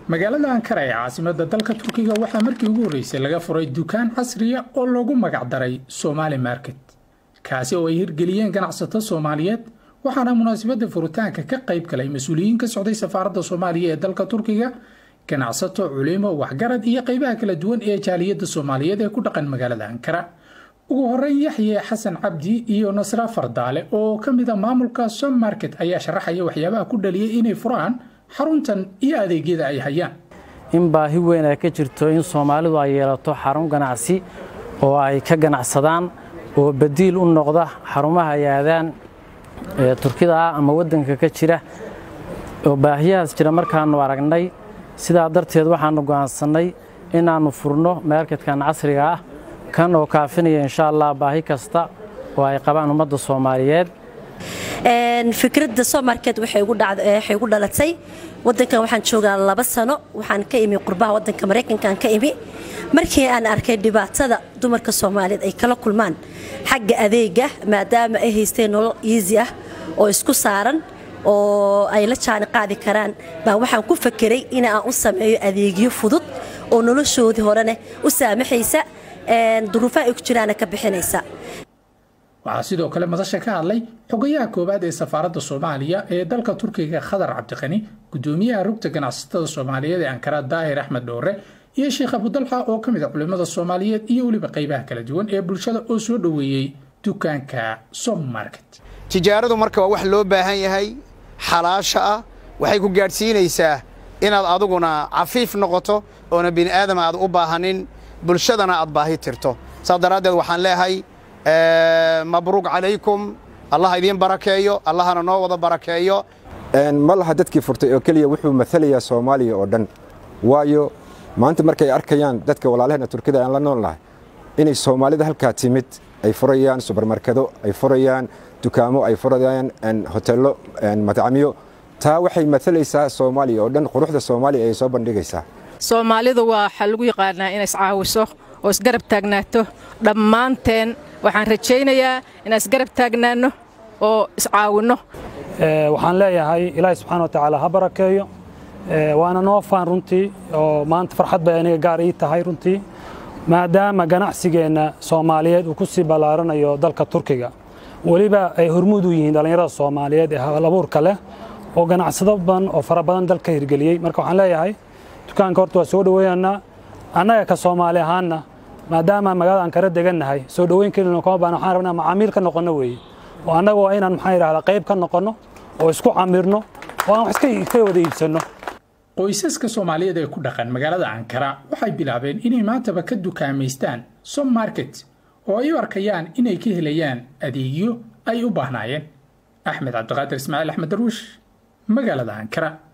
magaalada ankara ee caasimada dalka turkiga waxaa markii ugu horreysay laga furay dukaan casriya oo loogu magacdaray somaali market kaasi oo ay hirgeliyeen ganacsato soomaaliyeed waxaana munaasabadda furitaanka ka qayb galay mas-uuliyiin ka socday safaaradda soomaaliya ee dalka turkiga ganacsato culimo waxgarad iyo qaybaha kala duwan ee jaaliyadda soomaaliyeed ee ku dhaqan magaalada ankara ugu horeyn yaxye xasan cabdi iyo nasra fardaale oo ka mid a maamulka som market ayaa sharaxaya waxyaabaha ku dhaliyay inay furaan xaruntan iyo adeegyada ay hayaan in baahi weyn ay ka jirto in soomaalidu ay yeelato xarun ganacsi oo ay ka ganacsadaan oo badiil u noqda xarumaha ay aadaan ee turkida ah ama waddanka ka jira oo baahiyahaas jira markaannu aragnay sidaa darteed waxaannu go'aansannay inaannu furno meerkadkan casriga ah kan oo kaafinaya insha allah baahi kasta oo ay qabaan ummadda soomaaliyeed fikradda somarket waxay igu dhalatay wadankan waxaan joogaa laba sano waxaan ka imi qurbaha wadanka maraykankan ka imi markii aan arkay dhibaatada dumarka soomaaliyeed ay kala kulmaan xagga adeega maadaama ay haysteen nolol iisi ah oo isku saaran oo ay la jaani qaadi karaan baa waxaan ku fakeray in aan u sameeyo adeegyo fudud oo noloshoodii horene u saamaxaysa duruufaha ay ku jiraana ka bixinaysa waxaa sidoo kale madasha ka hadlay xogayaha koowaad ee safaaradda soomaaliya ee dalka turkiga khadar cabdiqani gudoomiyaha rugta ganacsatada soomaaliyeed ee ankara daahir axmed dhowre iyo sheekh abudalxa oo ka mid a culimmada soomaaliyeed iyo weliba qaybaha kala duwan ee bulshada oo soo dhoweeyey dukaanka som market tijaaradu marka waa wax loo baahan yahay xalaasha ah waxay ku gaadhsiinaysaa inaad aduguna cafiif noqoto oona bini aadama aad u baahanin bulshadana aad baahi tirto saas daraaddeed waxaan leeyahay mabruuq calaykum allah idiin barakeeyo allahana noo wada barakeeyo ma laha dadkii furtay oo keliya wuxuu maalayaa soomaaliya oo dhan waayo maanta markay arkayaan dadka walaalaheenna turkida aan la nool nahay inay soomaalida halkaa timid ay furayaan subarmarkado ay furayaan dukaamo ay furayaan hoteello madcamyo taa waxay maalaysaa soomaaliya oo dhan quruxda soomaaliya ayay soo bandhigaysaa soomaalidu waa waxaa lagu yaqaanaa inay iscaawiso oo isgarab taagnaato dhammaanteen waxaan rajaynayaa inaan isgarab taagnaanno oo iscaawinno waxaan leeyahay ilaahay subxaana wa tacaala ha barakeeyo waana noo faan runtii oo maanta farxad bay aniga gaar ii tahay runtii maadaama ganacsigeenna soomaaliyeed uu ku sii ballaaranayo dalka turkiga weliba ay hormuud u yihiin dhallinyarada soomaaliyeed ee halabuurka leh oo ganacsado badan oo fara badan dalka hirgeliyey marka waxaan leeyahay dukaanka horta waa soo dhoweeyanaa annaga ka soomaali ahaanna maadaama magaalada aan kala degannahay soo dhoweyn kelina kama baana waxaan rabnaa macaamiil ka noqonno weeye oo annaga waa inaan maxaa yidhahdaa qayb ka noqonno oo isku camirno oo aan wax iska wada iibsanno qoysaska soomaaliyeed ee ku dhaqan magaalada ankara waxay bilaabeen inay maantaba ka dukaamaystaan som market oo ay u arkayaan inay ka helayaan adeegyo ay u baahnaayeen axmed cabdiqaadir ismaaciil axmed darwiish magaalada ankara